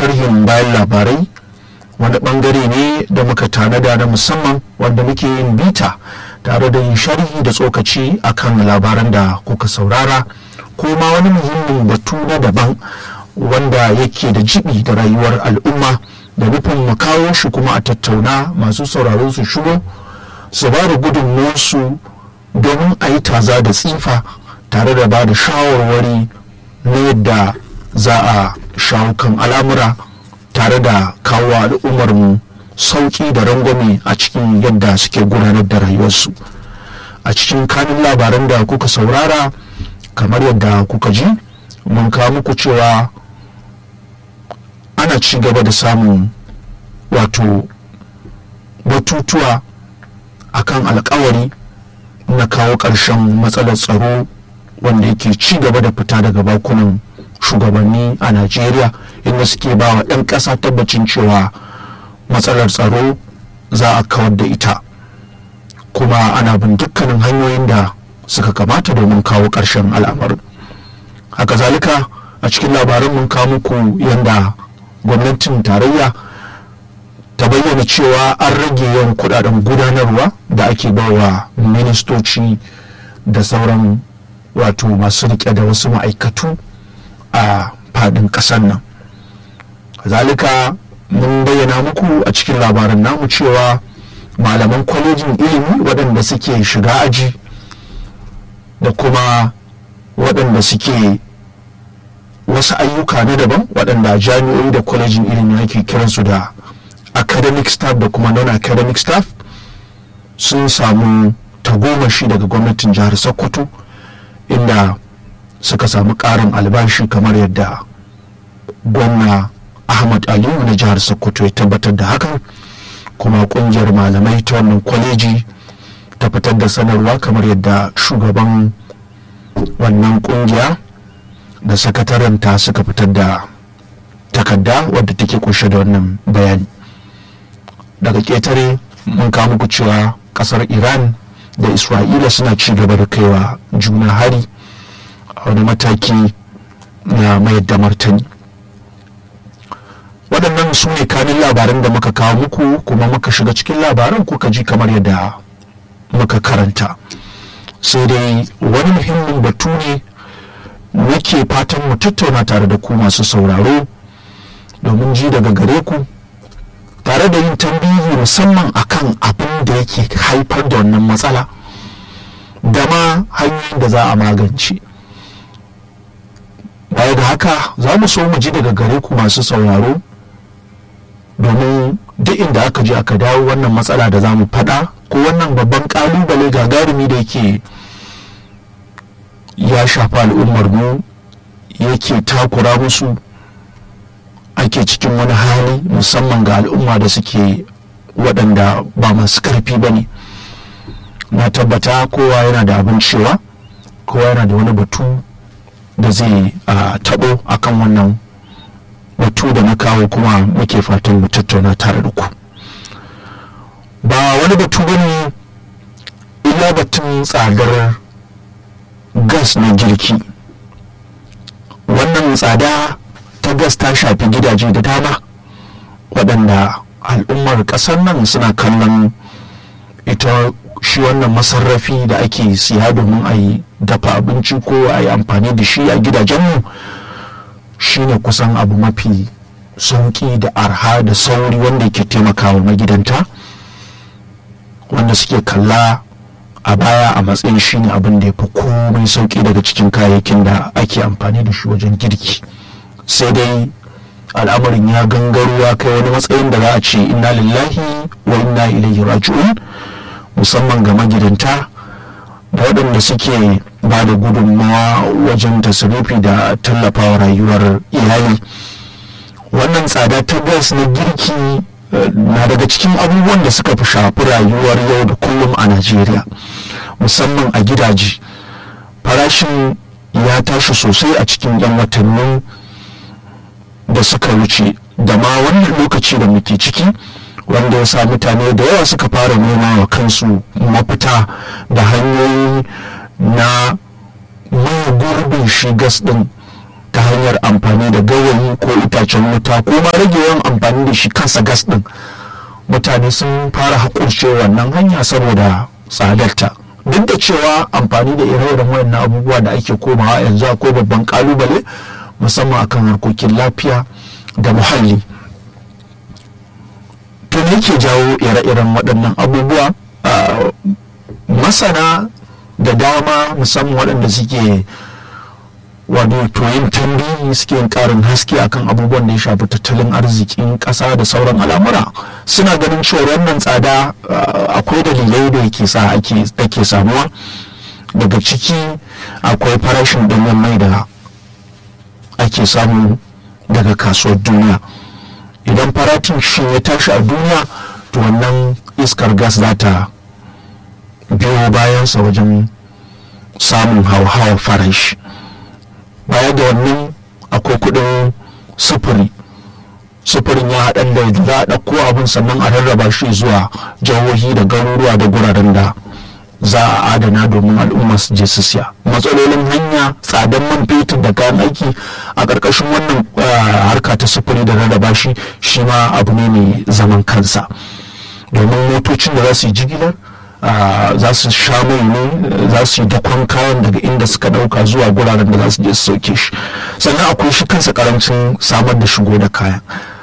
sharhin bayan labarai wani bangare ne da muka tanada na musamman wanda muke yin bita tare da yin sharhi da tsokaci akan labaran da kuka saurara ko ma wani muhimmin batu na daban wanda yake da jibi da rayuwar al'umma da nufin mu kawo shi kuma a tattauna masu sauraro su shigo su ba da gudunmuwarsu domin a yi taza da tsifa tare da ba da shawarwari na yadda za a shawo kan al'amura tare da kawo al'ummarmu sauƙi da rangwame a cikin yadda suke gudanar da rayuwarsu a cikin kanin labaran da kuka saurara kamar yadda kuka ji mun kawo muku cewa ana ci gaba da samun wato batutuwa akan alkawari na kawo ƙarshen matsalar tsaro wanda yake ci gaba da fita daga bakunan shugabanni a najeriya inda suke ba wa 'yan ƙasa tabbacin cewa matsalar tsaro za a kawar da ita kuma ana bin dukkanin hanyoyin da suka kamata domin kawo ƙarshen al'amarin haka zalika a cikin labaran mun kawo muku yadda gwamnatin tarayya ta bayyana cewa an rage yawan kudaden gudanarwa da ake bawa ministoci da sauran wato masu rike da wasu ma'aikatu a fadin ƙasar nan zalika mun bayyana muku a cikin labaran namu cewa malaman kwalejin ilimi waɗanda suke shiga aji da kuma waɗanda suke wasu ayyuka na daban waɗanda jami'o'i da kwalejin ilimi ake kiransu da academic staff da kuma non-academic staff sun samu tagomashi daga gwamnatin jihar sokoto inda suka samu ƙarin albashi kamar yadda gwamna ahmad aliyu na jihar sokoto ya tabbatar da hakan kuma ƙungiyar malamai ta wannan kwaleji ta fitar da sanarwa kamar yadda shugaban wannan ƙungiya da sakataranta suka fitar da takarda wadda take kunshe da wannan bayani daga ƙetare mun kawo muku cewa ƙasar iran da isra'ila suna ci gaba da kaiwa juna hari a wani mataki na mayar da martani waɗannan su ne kanin labaran da muka kawo muku kuma muka shiga cikin labaran kuka ji kamar yadda muka karanta sai dai wani muhimmin batu ne nake fatan mu tattauna tare da ku masu sauraro domin ji daga gare ku tare da yin tambihi musamman akan abin da yake haifar da wannan matsala da ma hanyoyin da za a magance baya da haka za mu so mu ji daga gare ku masu sauraro domin duk inda aka je aka dawo wannan matsala da za mu faɗa ko wannan babban ƙalubale gagarumi da yake ya shafa al'ummar mu yake takura musu ake cikin wani hali musamman ga al'umma da suke waɗanda ba masu ƙarfi ba ne na tabbata kowa yana da abin cewa kowa yana da wani batu da zai taɓo akan wannan batu da na kawo kuma muke fatan mu tattauna tare da ku ba wani batu ba ne illa batun tsadar gas na girki wannan tsada ta gas ta shafi gidaje da dama waɗanda al'ummar ƙasar nan suna kallon ita shi wannan masarrafi da ake siya domin a yi dafa abinci ko a yi amfani da shi a gidajenmu shine kusan abu mafi sauƙi da arha da sauri wanda ke taimakawa magidanta wanda suke kalla a baya a matsayin shine abin da ya fi komai sauƙi daga cikin kayayyakin da ake amfani da shi wajen girki sai dai al'amarin ya gangaro ya kai wani matsayin da za a ce inna lillahi wa inna ilaihi raji'un musamman ga magidanta da waɗanda suke ba da gudunmawa wajen tasirifi da tallafawa rayuwar iyali wannan tsada ta gas na girki na daga cikin abubuwan da suka fi shafi rayuwar yau da kullum a najeriya musamman a gidaje farashin ya tashi sosai a cikin 'yan watannin da suka wuce da ma wannan lokaci da muke ciki wanda ya sa mutane da yawa suka fara nema wa kansu mafita da hanyoyi na mai gurbin shi gas din ta hanyar amfani da gawayi ko itacen wuta ko ma rage yawan amfani da shi kansa gas ɗin mutane sun fara haƙurce wannan hanya saboda tsadarta duk da cewa amfani da ire-iren wayannan abubuwa da ake komawa yanzu akwai babban kalubale musamman akan harkokin lafiya da muhalli to me yake jawo ire-iren waɗannan abubuwa masana da dama musamman waɗanda suke wato yin tambayi suke yin ƙarin haske akan abubuwan da ya shafi tattalin arzikin ƙasa da sauran al'amura suna ganin cewa wannan tsada akwai dalilai da yake sa ake samuwa daga ciki akwai farashin ɗanyen mai da ake samu daga kasuwar duniya idan farashin shi ya tashi a duniya to wannan iskar gas za ta biyo bayansa wajen samun hauhawar farashi baya da wannan akwai kudin sufuri sufurin ya haɗar da za a ɗauko abin sannan a rarraba shi zuwa jihohi da garuruwa da guraren da za a adana domin al'umma su je su siya matsalolin hanya tsadan man fetur da kayan aiki a ƙarƙashin wannan harka ta sufuri da rarraba shi shi ma abu ne mai zaman kansa domin motocin da za su yi jigilar za su sha mai ne za su yi dakon kayan daga inda suka dauka zuwa guraren da za su je su sauke shi sannan akwai shi kansa karancin samar da shigo da kayan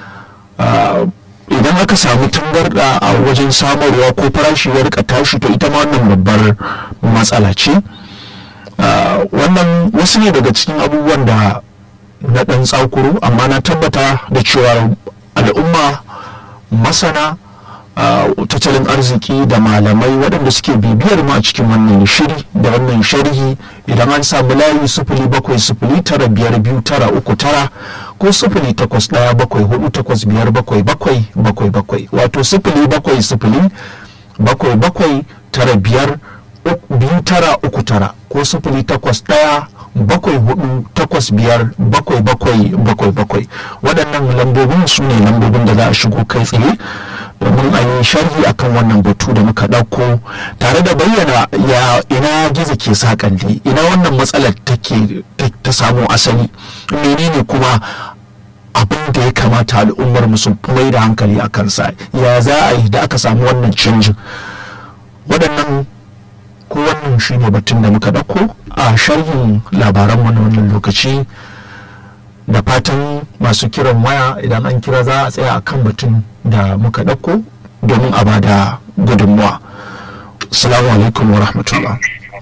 idan aka samu tangarda a wajen samarwa ko farashi ya rika tashi to ita ma wannan babbar matsala ce wannan wasu ne daga cikin abubuwan da na ɗan tsakuro amma na tabbata da cewa al'umma masana tattalin arziki da malamai waɗanda suke bibiyar ma cikin wannan shiri da wannan sharhi idan an samu layi sufuli bakwai sufuli tara biyar biyu tara uku tara ko sufuli takwas ɗaya bakwai hudu takwas biyar bakwai bakwai bakwai bakwai wato sufuli bakwai sufuli bakwai bakwai tara biyar biyu tara uku tara ko sufuli takwas ɗaya bakwai hudu takwas biyar bakwai bakwai bakwai bakwai waɗannan lambobin su ne lambobin da za a shigo kai tsaye domin a yi sharhi akan wannan batu da muka ɗauko tare da bayyana ya ina gizo ke sakandi ina wannan matsalar take ta samu asali menene kuma abin da ya kamata al'ummar musu mai da hankali a kansa ya za a yi da aka samu wannan canjin waɗannan ko wannan shi ne batun da muka ɗauko a sharhin labaranmu na wannan lokaci da fatan masu kiran waya idan an kira za a tsaya a kan batun da muka ɗauko domin a bada gudunmuwa salamu alaikum wa rahmatullah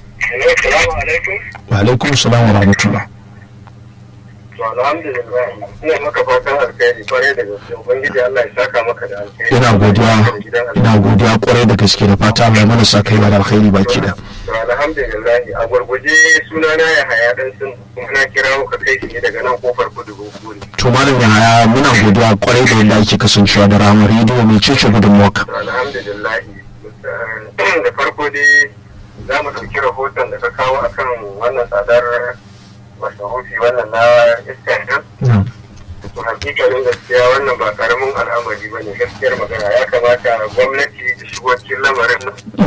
wa alaikum salam wa rahmatullah ina maka fatan alkhairi kwarai da gaske ubangiji Allah ya saka maka da alkhairi ina godiya ina godiya kwarai da gaske da fata mai mana sa kai da alkhairi baki da alhamdulillah a gurguje sunana ya haya dan sun kuma na kira ka kai shi daga nan kofar kudu gogori to malam ya haya muna godiya kwarai da yadda ake kasancewa da ramar rediyo mai cece gudunmuwa alhamdulillah da farko dai za mu ɗauki rahoton da ka kawo akan wannan tsadar masarufi wannan na iskar nan to hakikalin gaskiya wannan ba karamin al'amari ba ne gaskiyar magana ya kamata gwamnati ta shigo cikin lamarin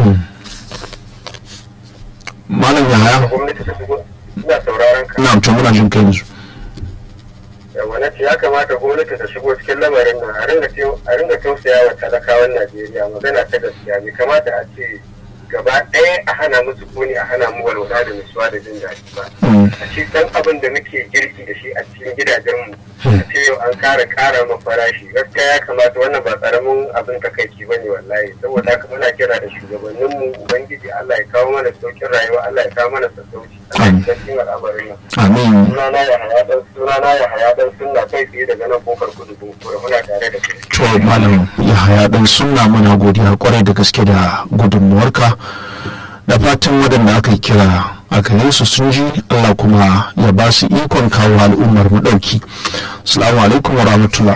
malam ya haya gwamnati ta shigo ina sauraron ka na to muna jin kai yanzu yawa na ce ya kamata gwamnati ta shigo cikin lamarin nan a ringa tausaya wa talakawan najeriya magana ta gaskiya bai kamata a ce gaba ɗaya a hana musu kuni a hana mu walwala da nutsuwa da jin daɗi ba a ce dan abin da muke girki da shi a cikin gidajenmu a ce yau an kara kara ma farashi gaskiya ya kamata wannan ba karamin abin takaici bane wallahi saboda haka muna kira da shugabanninmu ubangiji Allah ya kawo mana saukin rayuwa Allah ya kawo mana sassauci a cikin al'amarin nan amin sunana ya haya dan sunana ya haya dan sunna kai tsaye daga nan kofar kudu kuma muna tare da kai to malam ya haya dan sunna muna godiya kwarai da gaske da gudunmuwarka da fatan waɗanda aka kira a gare su sun ji Allah kuma ya ba su ikon kawo al'ummar mu ɗauki salamu alaikum wa rahmatullah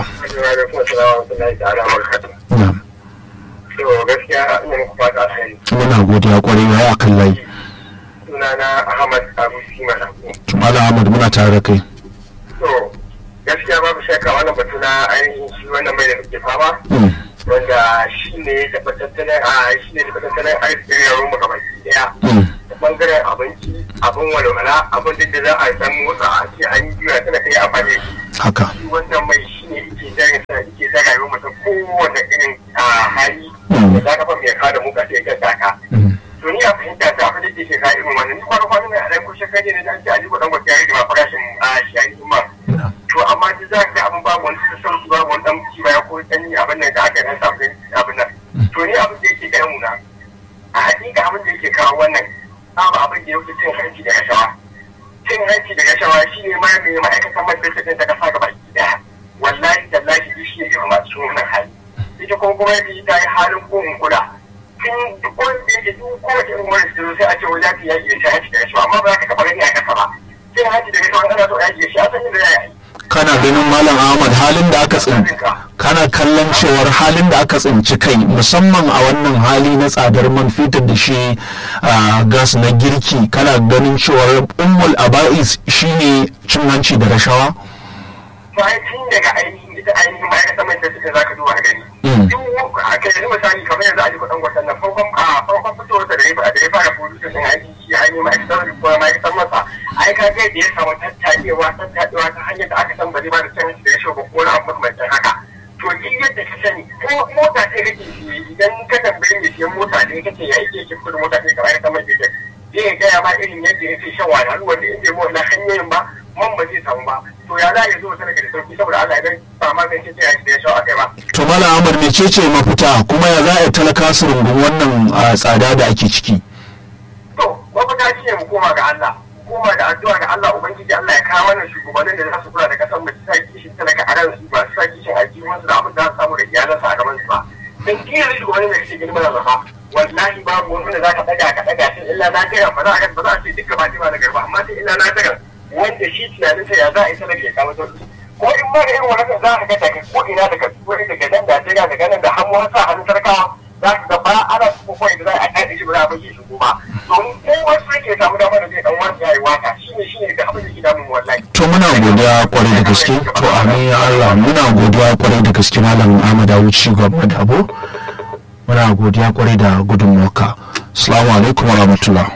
na'am to gaskiya ina muku fata alheri muna godiya kwarai ya akan layi sunana Ahmad Abu Simana to malam Ahmad muna tare da kai to gaskiya babu shakka wannan batu na ainihin shi wannan mai da muke fama wanda shi ne ya taɓa tattalin a shi ne taɓa tattalin arzikin yawon mu gaba daya ta bangaren abinci abin walwala abin da za a san motsa a ce an yi juya tana faɗe haka wannan mai shi ne yake zai sa yake zai rayuwar mutum kowane irin a hali Mm. da za ka fa mai kada muka sai ka saka Mm. to ni a fahimta ta abin da ke shekara irin wannan ni kwana kwana ne a ɗan kushe kai ne da an ce a jiko ɗan gwata ya rage ma farashin a shi ainihin ma na to amma duk za ka ga abin babu wani sassauci babu wani ɗan ci baya ko ɗan yi abin nan da aka ɗan samu abin nan to ni abin da yake gaya muna a hakika abin da yake kawo wannan babu abin da ya wuce cin hanci da rashawa cin hanci da rashawa shi ne ma mai ma'aikatan man fetur ɗin ta kasa gaba ɗaya wallahi tallahi duk shi ne ke masu cikin wannan hali ita kuma gwamnati ta yi halin ko in kula tun duk wanda yake duk kowace irin wani su sai a ce wani zafi yaƙi da cin hanci da rashawa amma ba za ka taɓa gani a ƙasa ba cin hanci da rashawa ana so yaƙi da shi a san yadda za a yi kana ganin malam ahmad halin da aka tsinci kana kallon cewar halin da aka tsinci kai musamman a wannan hali na tsadar man fetur da shi a gas na girki kana ganin cewar ummul aba'is shine cin hanci da rashawa bayan tun daga ainihin ita ainihin ma'aikatan mai da suka zaka duba gani. Mm. Duk a kai yanzu misali kamar yanzu a ji kuɗin gwatan nan farkon a farkon fitowar da ya da ya fara producer din ainihin shi ainihin ma'aikatan ko ma'aikatan masa ai ka ga da ya samu tattaɗewa tattaɗewa ta hanyar da aka san ba zai ba da canji da ya shi ba ko wani abu makamancin haka. To duk yadda ka sani ko mota ɗaya kake siye idan ka tambaye mai siyan mota ɗaya kake ya ake yake kudin mota ɗaya kamar yadda mai fetur. Zai gaya ma irin yadda yake shan wahalhalu wanda in bai bi wannan hanyoyin ba man ba zai samu ba. To ya za a yi zuwa sadaka da sauki saboda Allah idan ba ma zai ce ya da ya shawo akai ba. to malam ahmad mecece mafita kuma ya za a yi talaka su rungun wannan a, tsada da ake ciki To, mafita shi ne mu koma ga Allah. Mu koma da addu'a ga Allah Ubangiji Allah ya kawo mana shugabannin da za su kula da kasar mu su sa kishin talaka a ran su ba su sa kishin aljihunsu da abin da za su samu da iyalansa a gaban su ba. Dan kiyar shugabannin da kake girma da zama wallahi babu wani da za ka ɗaga ka ɗaga shi illa na gaya ba za a ba za a ce duka ba ba na garba amma sai illa na gaya wanda shi tunaninsa ya za a yi talaka ya kawo sauki. Ko in ma da irin wannan za ka ga daga ko ina daga wani daga nan Najeriya daga nan da hannu har sa hannun sarkawa za ka ga ba ana su kuma da za a kaɗe shi ba za a bayyana shi ba domin ko wasu yake samu damar da zai dan wani yayi waka shine shine da abin da ke damun wallahi to muna godiya kwarai da gaske to amin ya Allah muna godiya kwarai da gaske malam Ahmad Awuci gwamnati Dabo muna godiya kwarai da gudunmuwarka assalamu alaikum wa rahmatullah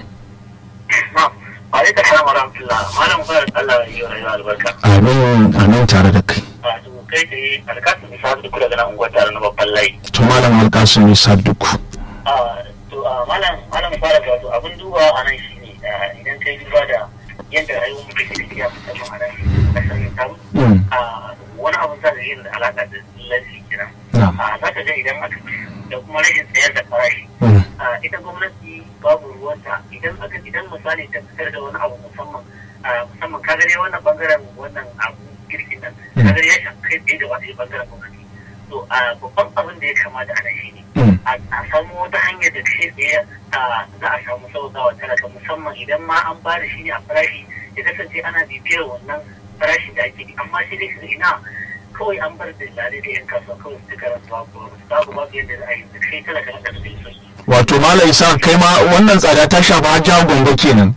alaikum salam wa rahmatullah malam fara Allah ya yi rayuwa albarka amin amin tare da kai a to kai tsaye alkasu misali da kula da nan unguwar tare na babban layi to malam alkasim isa duk a to a malam malam fara wato abin duba a nan shine a, idan kai duba da yadda rayuwar mutum ke tafiya musamman a nan kasar tamu Mm. a wani abun za da yin da alaƙa da lafi kenan na'am a za ka ga idan aka da kuma rashin sayar da farashi Mm. a ita gwamnati babu ruwanta idan aka idan misali ta fitar da wani abu musamman a musamman ka gare wannan bangaren wannan abu girkin nan Mm. ka gare ya shafi kai tsaye da wani bangaren gwamnati to a babban abin da ya kamata a nan shi ne Mm. a a samu wata hanyar da kai tsaye a za a samu sauƙawa talaka musamman idan ma an ba da shi ne a farashi ya kasance ana bibiyar wannan farashin da ake bi amma sai dai su ina kawai an bar da lare da yan kasuwa kawai su karanta babu babu babu yadda za a yi da kai talaka na ƙasa da sauki wato malam isa kai ma wannan tsada ta shafi hajja gombe kenan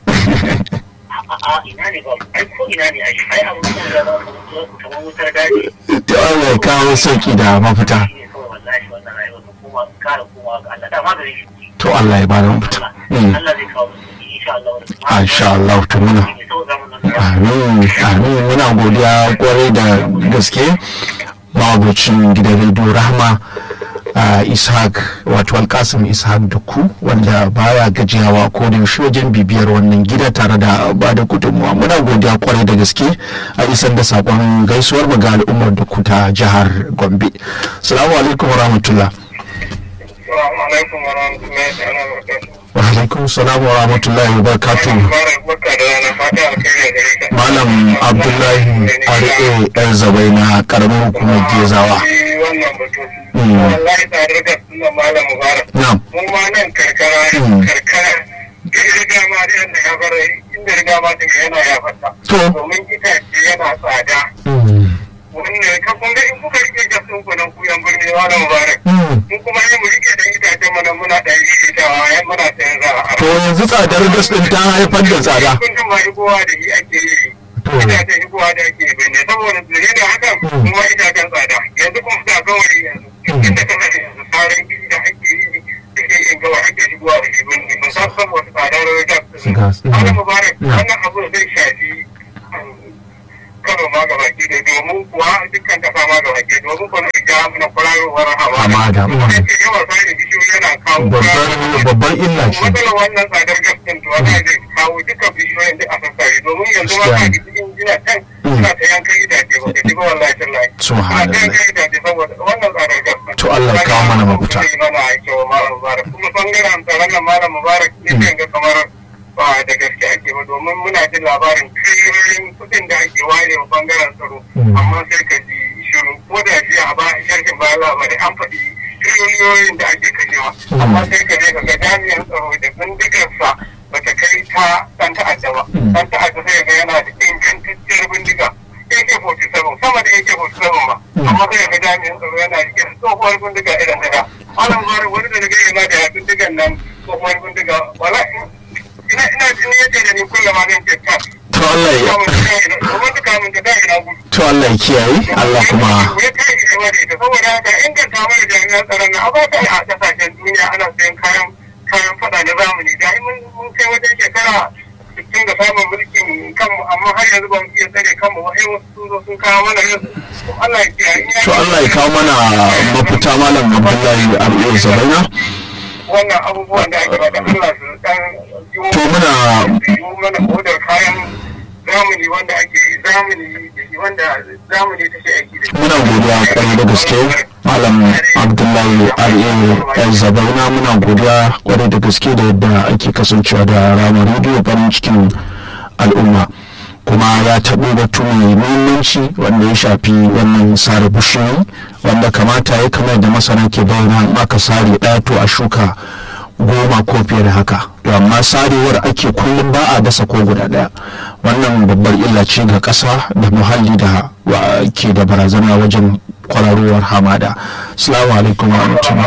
a ina ne ba ai ko ina ne ai ai abu da ya zama kamar wutar daji to Allah ya kawo sauki da mafita shi ne kawai wallahi wannan rayuwar mu kuma kara kowa ga Allah da maganin shi to Allah ya bada mafita Mm. Allah zai kawo musu insha Allah insha Allah to muna amin amin muna godiya kwarai da gaske mabucin gidan rediyo rahma a ishaq wato alkasim ishaq da ku wanda baya gajiyawa ko da yaushe wajen bibiyar wannan gida tare da ba da gudunmuwa muna godiya kwarai da gaske a isar da sakon gaisuwar mu ga al'ummar da ku ta jihar gombe salamu alaikum wa rahmatullah Assalamu alaikum wa rahmatullahi ta'ala wa barakatuh. wa alaikum salam wa rahmatullahi wa barakatuh Mubarak barka da rana fata alkhairi gare ka. malam abdullahi R.A. yan zabai na karamin hukumar gezawa Shi wannan batu. Mm. Wallahi tare da sunan malam Mubarak. na'am Mu ma nan karkara Mm. karkara duk riga ma da yadda ya bar inda riga ma ta yana ya fata. To. Domin itace yana tsada. Mm. Wannan ka kun ga in kuka rike gasin ku nan ku yan birni malam Mubarak. Mm. Mun kuma yi mu rike da itacen mana muna ɗan riritawa yan muna sayan za a to yanzu tsadar gas din ta haifar da tsada kun ma shigowa da shi ake yi To. itacen shigowa da ake yi ne saboda zuri da hakan Mm. kuma itacen tsada yanzu kuma ga gawari yanzu Mm. inda ka sani yanzu sauran gidi da ake yi suke yin gawa ake shigowa da shi bane musamman saboda tsadar gas Gas, mm. ana mubarak Yeah. wannan abu zai shafi um, kano ma gaba ki hamada mm. yake yawan sare bishiyoyi yana kawo babbar babbar illa ce matsalar wannan tsadar gas din to wanda zai kawo duka bishiyoyin da aka sare domin yanzu ma ka cikin gina can suna ta yankan itace ba ka ji ba wallahi tallahi suna ta yankan itace saboda wannan tsadar gas din to Allah ya kawo mana mafita zai mana aiki wa malam mubarak kuma bangaren tsaron nan malam mubarak ne ga kamar ba da gaske ake ba domin muna jin labarin triliyoyin kuɗin da ake ware wa bangaren tsaro amma sai ka ji shiru ko da shi a ba sharhin bayan labarai an faɗi triliyoyin da ake kashewa amma sai ka je ka ga jami'an tsaro da bindigarsa ba ta kai ta ɗan ta'adda ba ɗan ta'adda sai ga yana da ingantacciyar bindiga AK-47 sama da AK-47 ba amma sai ga jami'an tsaro yana rike da tsohuwar bindiga irin daga ana mara wani da daga yana da bindigan nan tsohuwar bindiga wala ina ina jini yake da ni kullum ma zan ce ta to Allah ya to Allah ya kiyaye Allah kuma ya kai shi da ita saboda haka inganta mana jami'an tsaron na ba ta a kasashen duniya ana sayan kayan kayan fada na zamani da mun mun kai wajen shekara cikin da samun mulkin kanmu amma har yanzu ba mu iya tsare kanmu ba sai wasu sun zo sun kawo mana yanzu Allah ya kiyaye to Allah ya kawo mana mafita malam Abdullahi Abu Zabaina wannan abubuwan da ake bada Allah su dan to muna yi mana odar kayan zamani wanda ake zamani da shi wanda zamani take aiki da shi muna godiya kwarai da gaske malam abdullahi al'e zabaina muna godiya kwarai da gaske da yadda ake kasancewa da ramar rediyo farin cikin al'umma kuma ya taɓo batu mai muhimmanci wanda ya shafi wannan sare bishiyoyi wanda kamata ya kamar da masana ke bayyana in aka sare ɗaya to a shuka goma ko fiye da haka to amma sarewar ake kullum ba a dasa ko guda ɗaya wannan babbar illa ce ga ƙasa da muhalli da ke da barazana wajen kwararowar hamada salamu alaikum wa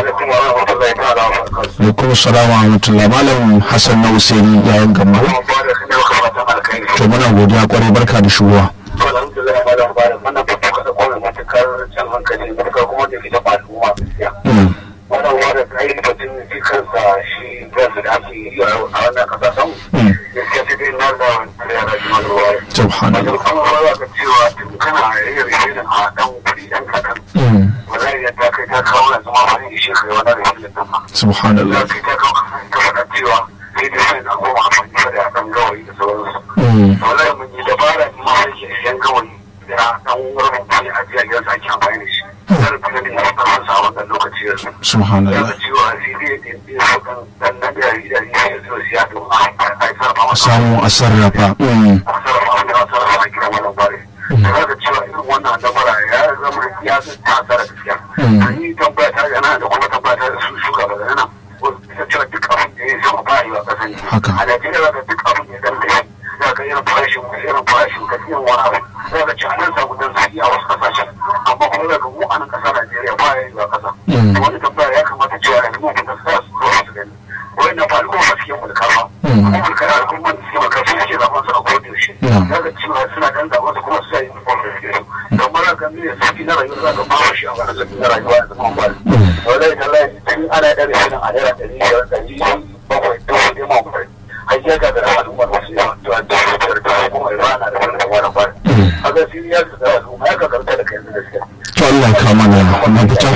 alaikum salamu wa rahmatullah malam hassan na husaini yayin gamba to muna godiya kwarai barka da shugowa alhamdulillah malam bada wannan fito kada kuma matukar can hankali matukar kuma da fita ba al'umma gaskiya wannan wanda ta yi batun shi kansa shi kansa da ake yi a wannan kasa samu gaskiya sai dai na da yara jima da ruwa subhanallah wajen kuma ruwa ga cewa tun kana yin rishin a dan kuɗi dan kaɗan wallahi ya ta kai ta kawo yanzu ma wani ishe kai wani rishin nan ma subhanallah za ka yi ta kawo ta faɗa cewa sai dai sai na goma amfani da ɗan gawayi da sauransu wallahi mun yi dabara ne ma yake siyan gawayi da ɗan wurin mutum a jiya gidan ake amfani da shi zan fi ganin ya san sa wannan lokaci yanzu subhanallah daga cewa sai dai da ya so kan dan na da ya yi ya zo siya don a sarrafa a samu a sarrafa mm. a sarrafa wanda a sarrafa a gidan wannan bare da za ka cewa irin wannan dabara ya zama ya zai ta asara gaskiya an yi tambaya ta gana da kuma tambaya ta da su shuka daga nan ta cewa duk abin da ya sama ba a yi wa kasan Haka. a Najeriya za ka duk abin da ya dan kai za ka irin farashin irin farashin ka irin wani abu za ka ci a nan samu dan sauki a wasu kasashen amma kuma za ka mu a nan kasar Najeriya ba ya yi wa kasa Mm. wani tambaya ya kamata cewa yanzu mu kuma sa su zo su gani wannan fa al'umma suke mulka ba Mm. kuma mulka da al'umma da suke mulka su suke zaɓen su a kodin shi Mm. za ka cewa suna dan zaɓen su kuma su sa yi uniform da suke so kamar haka ne sauki na rayuwa za ka ba shi a wani sauki na rayuwa da zama ba wallahi tallahi tun ana ɗari shirin a naira ɗari biyar ɗari bakwai dubu ɗaya ma kwai har ya ga da al'ummar wasu yawa cewa dubu biyar da kuma rana da wani da wani kwai a ga siriyar su da al'umma ya ka karta da kai da gaskiya to Allah ya kawo mana mafita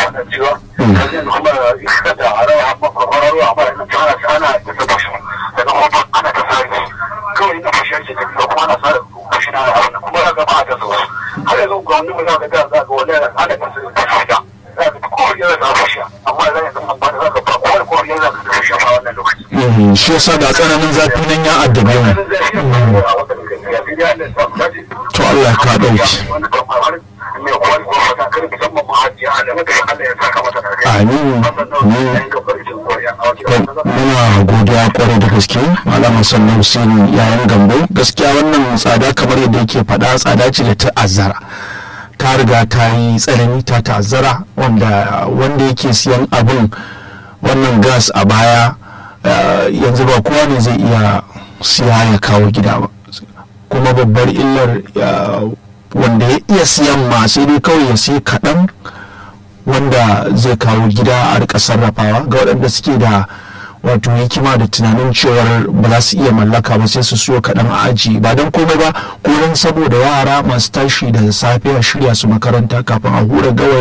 Mhm, shi yasa da tsananin zafi nan ya addabe mu to Allah ya ka dauki amin muna godiya kwarai da gaske malama sannan Hussein yayin gambo gaskiya wannan tsada kamar yadda yake faɗa tsada ce da ta'azzara ta riga ta yi tsanani ta ta'azzara wanda wanda yake siyan abin wannan gas a baya eh, yanzu ba kowa ne zai iya siya ya kawo gida ba kuma babbar illar eh, wanda ya iya siyan ma sai dai kawai ya sai kaɗan wanda zai kawo gida a rika sarrafawa ga waɗanda suke da wato hikima da tunanin cewar ba za su iya mallaka ba sai su siyo kaɗan a aji ba don komai ba ko don saboda yara masu tashi da safe a shirya su makaranta kafin a hura gawayi